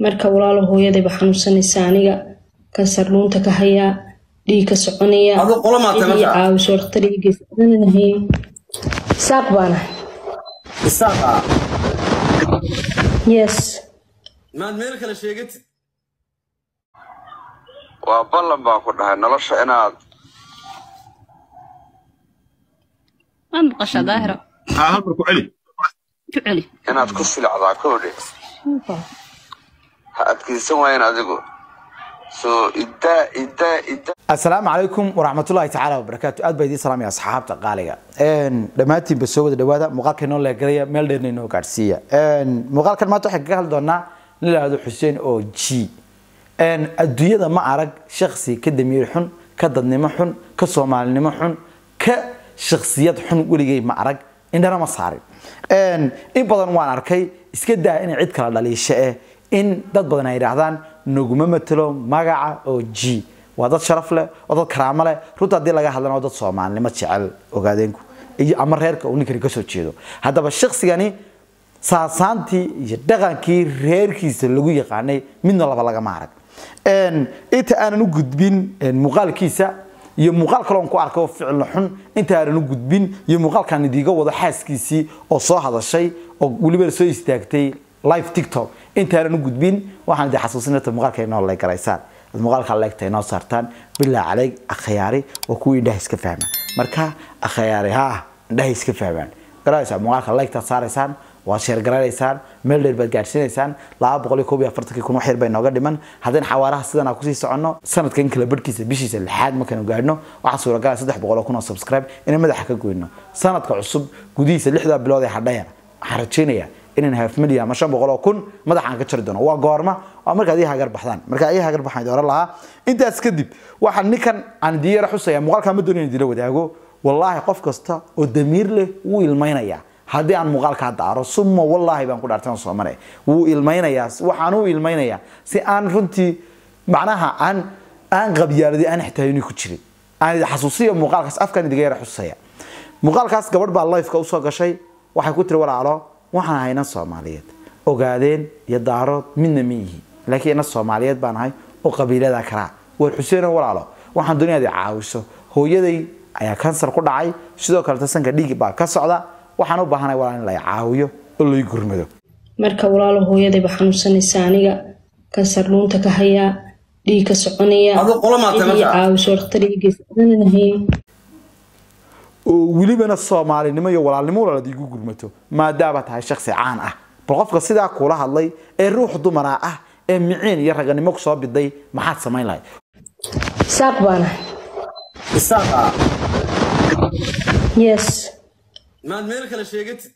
marka walaalo hooyadayba xanuunsanaysa aniga kansar dhuunta ka hayaa dhiig ka soconaya Adoo qolo maatay cidii marka? caawiso dhakhtar ii geysa ananahay saaq baana isaaqa yes maad meel kale sheegatid waa ballan baa ku dhahay nolosha inaad waan maqashaa daahiro ها هل مركو علي ku celi inaad ku silacdaa kowdhe ha adkaysan waayan adigu soo iddaa iddaa iddaa asalaamu calaykum waraxmatullaahi tacaala wabarakaatu aad baa idiin salaamaya asxaabta qaaliga dhammaantiinba soo wada dhawaada muuqaalka inoo leegalaya meel dheerna inoo gaadhsiiya muuqaalkan maanta waxaan kaga hadli doonaa nin la yihahdo xuseen oo g adduunyada ma arag shaksi ka damiir xun ka dadnimo xun ka soomaalinimo xun ka shaksiyad xun weligay ma arag indhana ma saarin in badan waan arkay iska daa inay cid kala dhaliisho eh in dad badan ay yidhaahdaan naguma matelo magaca oo g waa dad sharaf leh waa dad karaamo leh runta haddii laga hadlana waa dad soomaalinimo jecel ogaadeenku iyo ama reerka uu ninkani kasoo jeedo haddaba shaksigani saasaantii iyo dhaqankii reerkiisa lagu yaqaanay midna laba lagama arag inta aanan u gudbin muuqaalkiisa iyo muuqaal kaloon ku arko ficil xun inta aanan u gudbin iyo muuqaalkan idiiga wado xaaskiisii oo soo hadashay oo weliba soo istaagtay live tiktok inta aanan u gudbin waxaan idin xasuusinata muuqaalka inoo leegaraysaan ad muuqaalka leegta inoo saartaan bilaa caleyg akhayaari waa kuwii indhaha iska fahmaan marka akhayaari ha indhaha iska fahmaan garanaysaa muuqaalka leegtaad saaraysaan waad sheergaranaysaan meel dheer baad gaadhsiinaysaan laba boqol iyo koob iyo afartankii kun wax yar bay nooga dhiman haddayna xawaaraha sidan aan kusii soconno sanadkan kala barhkiisa bishiisa lixaad markaynu gaadhno waxaa suuragalaya saddex boqol oo kun oo subscribe inaan madaxa ka goyno sanadka cusub gudihiisa lixdaa bilood ee hadhayana waxaan rajaynayaa inaan half million ama shan boqol oo kun madaxaan ka jari doono waa goorma waa markaad ii hagar baxdaan markaa ii hagar baxaan oran lahaa intaas kadib waxaan ninkan aan diyara xusaya muuqaalkaa ma doonayn idila wadaago wallaahi qof kasta oo damiir leh wuu ilmaynayaa haddii aan muuqaalkaa daaro summa wallaahi baan ku dhaartan soomane wuu ilmaynayaa waxaan u ilmaynayaa si aan runtii macnaha aan aan qabyaaladii aan ixtaayini ku jirin aan idi xasuusiyo muuqaalkaas afkaan idiga yara xusaya muuqaalkaas gabadh baa lifeka usoo gashay waxay ku tiri walaalo waxaan ahay inan soomaaliyeed ogaadeen iyo daarood midna ma yihi laakiin inan soomaaliyeed baan ahay oo qabiilada kalaa war xuseeno walaalo waxaan doonaya ad caawiso hooyaday ayaa kansar ku dhacay sidoo kale tasanka dhiig baa ka socda waxaan u baahanay walaal in la caawiyo oo lay gurmado marka walaalo hooyadayba xanuunsanaysa aniga kansar dhuunta ka hayaa dhiig ka soconaya Adoo qolo maatay cidii marka? caawiso dhakhtar ii geysa ananahay oo welibana soomaalinimo iyo walaalnimo walaalaad igu gurmato maadaama tahay shaksi caan ah bal qofka sidaa kula hadlay ee ruux dumara ah ee miciin iyo raganimo kusoo biday maxaad samayn lahayd saaq baana isaaqa yes maad meel kale sheegatid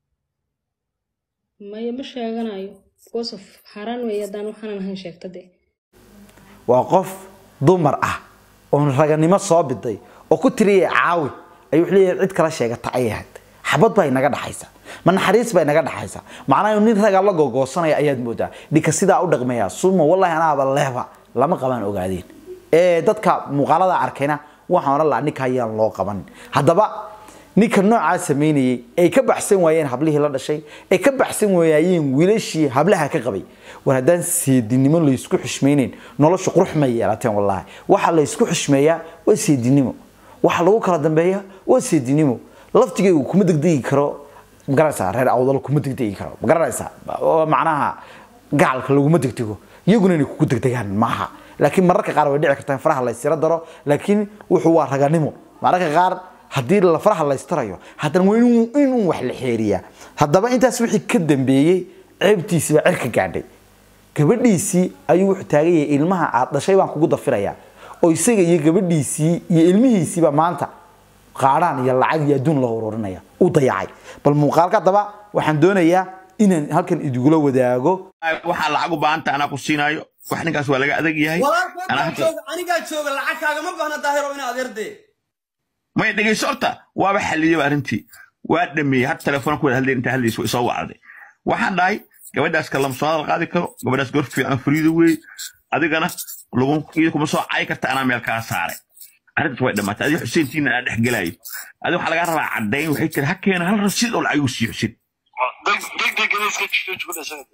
maya ma sheeganayo because of xaaraan weeye haddaan waxaanan ahayn sheegta dee waa qof dumar ah oon raganimo soo biday oo ku tiriyay caawi ayuu wuxuu leeyahay cid kala sheegata ayay ahayd xabad baa inaga dhaxaysa ma naxariis baa inaga dhaxaysa macnaha nin ragaa la gogoosanaya ayaad moodaa dhinka sidaa u dhaqmaya suma wallahi anaaba leeba lama qabaan ogaadeen ee dadka muuqaalada arkayna waxaan oran lahaa ninka ayaan loo qabanin haddaba ninka noocaa samaynayay ay ka baxsan waayeen hablihii la dhashay ay ka baxsan waayeen wiilashii hablaha ka qabay war haddaan seedinimo laysku xushmaynayn noloshu qurux may yeelateen wallaahi waxa laysku xushmeeyaa waa seedinimo waxa lagu kala dambeeya waa seedinimo laftigaygu kuma degdegi karo magaranaysaa reer awdal kuma degdegi karo magaranaysaa oo macnaha gacalka laguma degdego iyaguna inay kugu degdegaan maaha laakiin mararka qaar way dhici kartaa in faraha laysira daro laakiin wuxuu waa raganimo mararka qaar haddii la faraha laystarayo haddana waa inuu inuu wax la xeeriyaa haddaba intaas wixii ka dambeeyey ceebtiisii baa cirka gaadhay gabadhiisii ayuu wuxuu taagan yahay ilmaha aad dhashay baan kugu dafirayaa oo isaga iyo gabadhiisii iyo ilmihiisiiba maanta qaadhaan iyo lacag iyo adduun la ururinaya u dayacay bal muuqaalka haddaba waxaan doonayaa inaan halkan idigula wadaago waxaa lacag u baahanta anaa ku siinaayo wax ninkaas waa laga adag yahay walaalkaa Anaa hadda- jooga anigaa jooga lacag kaagama baahna daahiro ina adeerdee maya dhegayso horta waaba xalliyaba arrintii waa dhameeyey had telefoon ku wada hadlay intaa hadlaysa way soo wacday waxaan dhahay gabadhaas kalamsoonada la qaadi karo gabadhaas goor fiican fariido weeye adigana lagu iyada kuma soo cayi karta anaa meel kaa saaray arrintaas way dhammaatay adiga xuseentiina anaa dhex gelaayo adiga waxaa lagaa rabaa caddayn waxay tiri ha keena hal rasiid oo lacag igu sii xusin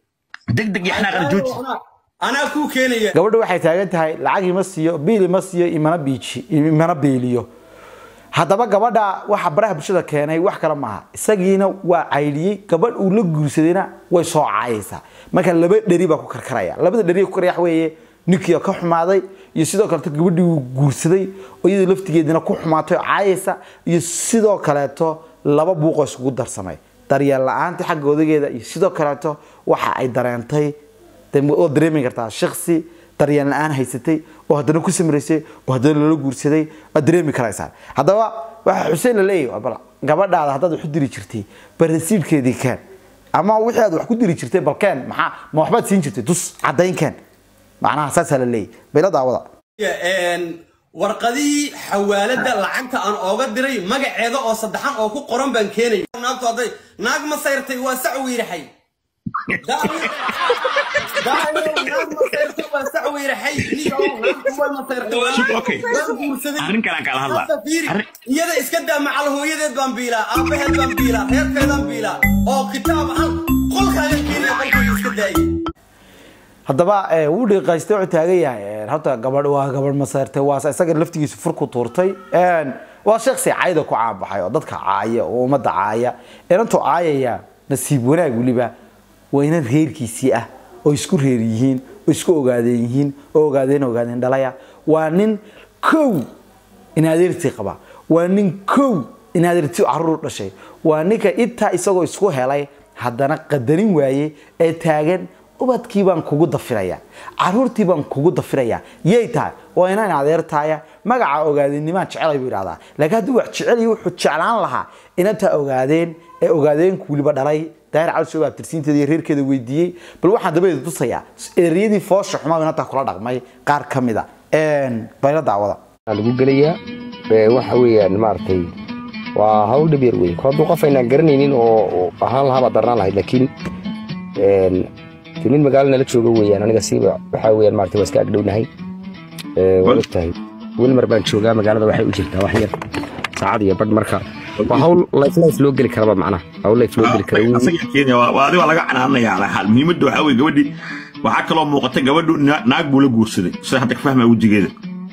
deg deg iyo xanaaqana jooji anaa kuu keenaya gabadha waxay taagan tahay lacag ima siiyo biil ima siiyo imana biiji imana biiliyo haddaba gabadha waxa baraha bulshada keenay wax kale maaha isagiina waa caydhiyey gabadh uu la guursadayna way soo caayaysaa marka laba dheri baa ku karkaraya labada dheri ku karaya waxa weeye ninkii ka xumaaday iyo sidoo kaleeto gabadhii uu guursaday oo iyadoo laftigeedina ku xumaatay oo caayaysa iyo sidoo kaleeto laba buuqoo isugu darsamay daryeel la-aanta xagga odageeda iyo sidoo kaleeto waxa ay dareentay dee oo dareemi kartaa shaksi daryeel la-aan haysatay oo haddana ku samraysay oo haddana loola guursaday waad dareemi karaysaa haddaba waxa xuseen la leeyahy bal gabadhaada haddaad wax u diri jirtay bal rasiibkeedii keen ama wixii aad wax ku diri jirtay bal keen maxaa ma waxbaad siin jirtay tus caddayn keen macnaha saasaa la leeyahy bayla daawada warqadii xawaalada lacagta aan ooga diray magaceeda oo saddexan oo ku qoran baan keenaya naagtu hadday naag ma sayrtay waa sac wiiraxay arrin kalaan kala hadlaa iyada iska daa macal hooyadeed baan biilaa aabbaheed baan biilaa reerkeedaan biilaa oo kitaab hal qolkaaga keenaya qolkayga iska daayay haddaba wuu dhiiqaystay wuxuu taagan yahay horta gabadh waa gabadh masayrtay waa isaga laftigiisu fur ku tuurtay waa sheeksi cayda ku caanbaxay oo dadka caaya oo ummadda caaya inantuu caayaya nasiib wanaag weliba waa inan reerkiisii ah oo isku reer yihiin oo isku ogaadeen yihiin oo ogaadeen ogaadeen dhalaya waa nin kow in adeertii qaba waa nin kow in adeertii caruur dhashay waa ninka intaa isagoo isku helay haddana qadarin waaye ee taagan ubadkii baan kugu dafiraya caruurtii baan kugu dafiraya yay tahay waa inaan adeertaaya magaca ogaadenimaan jecelay buu idhahdaa laakiin haddii wax jecel iyo wuxuu jeclaan lahaa inantaa ogaadeen ee ogaadeenku weliba dhalay daahir cali soo abtirsiinteeda iyo reerkeeda weydiiyey bal waxaan dabadeeda tusayaa ereyadii foosha xumaa inantaa kula dhaqmay qaar ka mid a bayla daawada lagu gelayaa waxa weeyaan maaragtay waa hawl dhib yar wey hadduu qof aynaan garanaynin oo ahaan lahaa baad darnaan lahayd laakiin nin magaalo nala jooga weeyaan aniga siiba waxaa weeyaan maaragtay waa iska agdhownahay waa ogtahay wilmar baan joogaa magaalada waxay u jirtaa wax yar saacad iyo badh marka waa hawl life life loo geli karaba macnaha hawl life loo geli kara adi waa laga canaanaya ala xaal muhiimadda waxaa weye gabadhii waxaa kaloo muuqata gabadhu naag buu la guursaday sida hadda ka fahmaya wejigeeda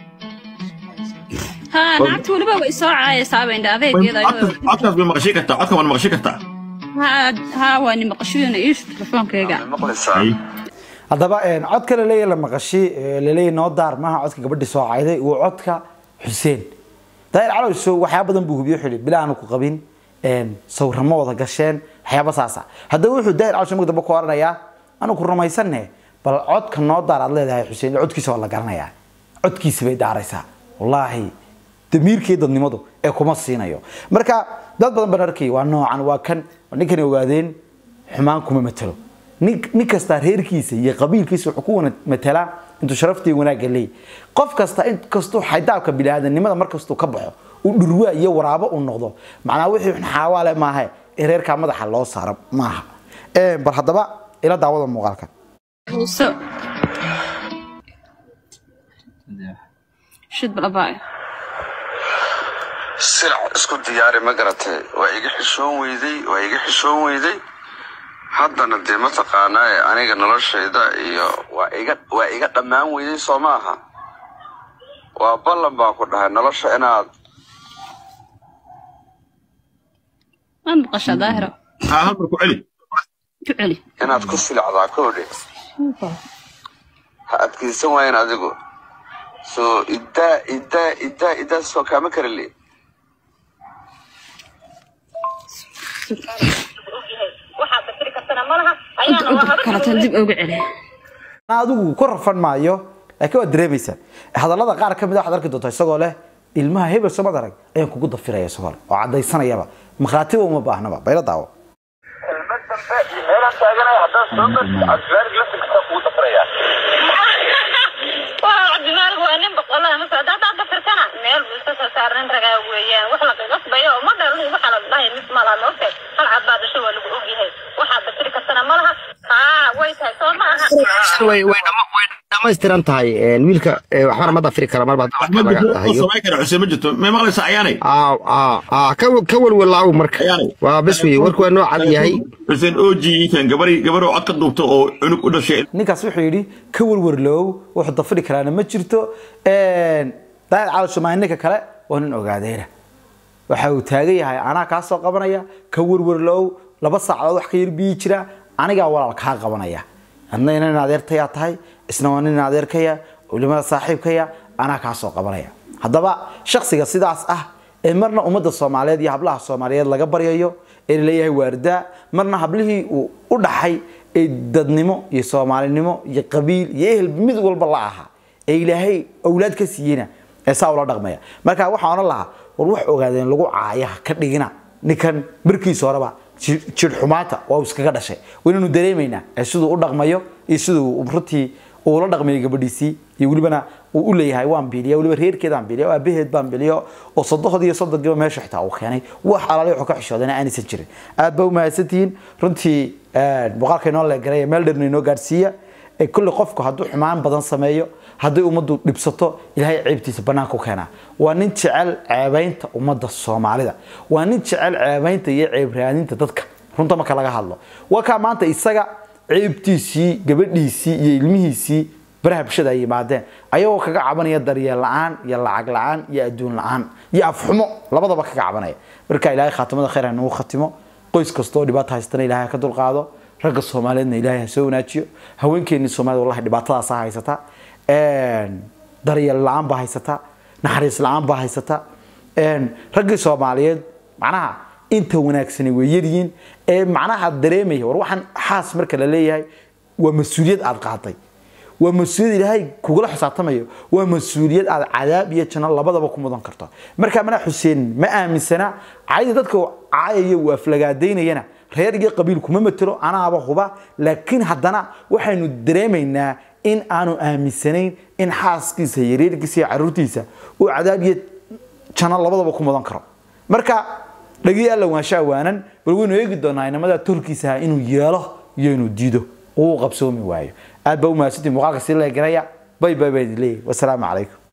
ها نعت ولبا ويسوع صابين دا adeegeeda codkaas bay maqashay kartaa codkan waad maqashay kartaa ها ها waa ni maqashooyina iish telefonkeyga maqlaysaa haddaba codka laleeyahy la maqashi laleeyahy noo daar maaha codka gabadhii soo cayday waa codka xuseen daahir calowso waxyaaba badan buu hubiyo xili bila aanu ku qabin sawiramo wada gasheen waxyaaba saasa haddaba wuxuu daahir calowso mag dambe ku oranayaa anu ku rumaysanne bal codka noo daar aad leedahay xuseen codkiisa waa la garanayaa codkiisa bay daaraysaa wallaahi damiirkii dadnimadu ee kuma siinayo marka dad badan baan arkay waa noocan waa kan ninkani ogaadeen xumaan kuma matalo nin nin kasta reerkiisa iyo qabiilkiisa wuxuu ku wana matalaa intuu sharaftii wanaagga leeyahy qof kasta in kastuu xaydaabka biniaadanimada markastuu ka baxo uu dhurwaa iyo waraabo uu noqdo macnaa wixii xaawaale maaha ee reerkaa madaxa loo saaro maaha bal haddaba ila daawada muuqaalkan so shid balabaayo silac isku diyaari ma garatay waa iga xishoon weyday waa iga xishoon weyday haddana dee mataqaanaa ee aniga noloshayda iyo waa iga waa iga dhammaan weyday soo maaha waa ballan baan ku dhahay nolosha inaad waan maqashaa daahira haa halmar ku celi ku celi inaad ku silacdaa koodhe ha adkaysan waayan adigu soo iddaa iddaa iddaa iddaa soo kaama kara le kalatan dib uga celi adigu ku rafan maayo laakiin waad dareemaysaa hadallada qaar ka mid a waxaad arki doontaa isagoo leh ilmaha hebel soo madarag ayaan kugu dafiraya isagoo leh oo caddaysanayaba makhraatiba uma baahnaba bayla daawo kelmad dambe iyo meelaan taaganaya haddaan soo marti cabdilaarig laftirkiisa kugu dafraya waa cabdimaalig waa nin boqolada mase haddaad hadda firkana meel buu iska soo saaran ragaa weeyaan wax laga qasbayo oo ma dhalin waxa la dhahay mis ma laha moogtahay hal cad baa dhashay waa lagu ogyahay waxaad dafiri kartana ma laha haa way tahay soo ma aha way way dhama way dhammaystiran tahay een, wiilka ee, waxbana ma dafiri kara marba wax ma laga jirto oo dahayo samayn kara xuseen ma jirto may maqlaysaa ayaanay aa aa aa ka ka walwalaaw marka Ayaanay. waa bes weye warku waa noo cad yahay xuseen oji kan gabari gabaroo cod ka duubta oo cunug u dhashay ninkaas wuxuu yidhi ka warwarloow wuxuu dafiri karaana ma jirto daahir cali shumaay ninka kale waa nin ogaadeyna waxa uu taagan yahay anaa kaa soo qabanaya ka warwarloow laba saacadood wax ka yar biyi jira anigaa walaal kaa qabanaya adna nin adeertayaa tahay isna waa nin adeerkaya culimada saaxiibkaya anaa kaa soo qabanaya haddaba shaksiga sidaas ah ee marna ummadda soomaaliyeed iyo hablaha soomaaliyeed laga baryayo ee laleeyahay waardaa marna hablihii uu u dhaxay ee dadnimo iyo soomaalinimo iyo qabiil iyo ehel mid walba la ahaa ee ilaahay awlaad ka siiyeyna ee saa ula dhaqmaya marka waxaan odhan lahaa war wax ogaadeen lagu caayaha ka dhigina ninkan barkiisa horeba jir xumaata waa uu iskaga dhashay waynaynu dareemaynaa ee siduu u dhaqmayo iyo siduu runtii uu la dhaqmayo gabadhiisii iyo welibana uu u leeyahay waan biliya weliba reerkeedaan biliya oo aabaheed baan biliyo oo sodohod iyo sodonkiiba meesha xitaa uu keenay wax alaali wuxuu ka xishoodana aanaysan jirin aad baa u mahadsantihiin runtii muuqaalka inoo leegaray meel dherna inoo gaadhsiiya ee kulli qofku hadduu xumaan badan sameeyo hadday ummaddu dhibsato ilaahay ceebtiisa bannaanka u keenaa waa nin jecel ceebaynta ummadda soomaalida waa nin jecel ceebaynta iyo ceeb raadinta dadka runta marka laga hadlo waa kaa maanta isaga ceebtiisii gabadhiisii iyo ilmihiisii baraha bulshada ay yimaadeen ayagoo kaga cabanaya daryeel la-aan iyo lacag la-aan iyo adduun la-aan iyo afxumo labadaba kaga cabanaya marka ilaahay khaatimada khayr ha nagu khatimo qoys kastoo dhibaato haystana ilaahay ha ka dulqaado ragga soomaaliyeedna ilaahay ha soo wanaajiyo haweenkeennii soomaalida wallahi dhibaatadaasa haysata daryeel la-aan baa haysata naxariis la-aan baa haysata raggii soomaaliyeed macnaha inta wanaagsani way yaryihiin ee macnaha dareemaya war waxaan xaas marka la leeyahay waa mas-uuliyad aad qaaday waa mas-uuliyad ilaahay kugula xisaabtamayo waa mas-uuliyad aad cadaab iyo janno labadaba ku mudan karto marka mana xuseen ma aaminsana cayda dadka caayaya uu aflagaadaynayana reer iyo qabiil kuma matelo anaaba huba laakiin haddana waxaynu dareemaynaa in aanu aaminsanayn in xaaskiisa iyo reerkiisa iyo caruurtiisa uu cadaab iyo janno labadaba ku mudan karo marka dhagii alla waansha waanan bal waynu eegi doonaa inamada tolkiisa inuu yeelo iyo inuu diido uu qabsoomi waayo aad baa u mahadsantii muuqaalka si leegaraya bay bay baa idin leeyahay wasalaamu calaykum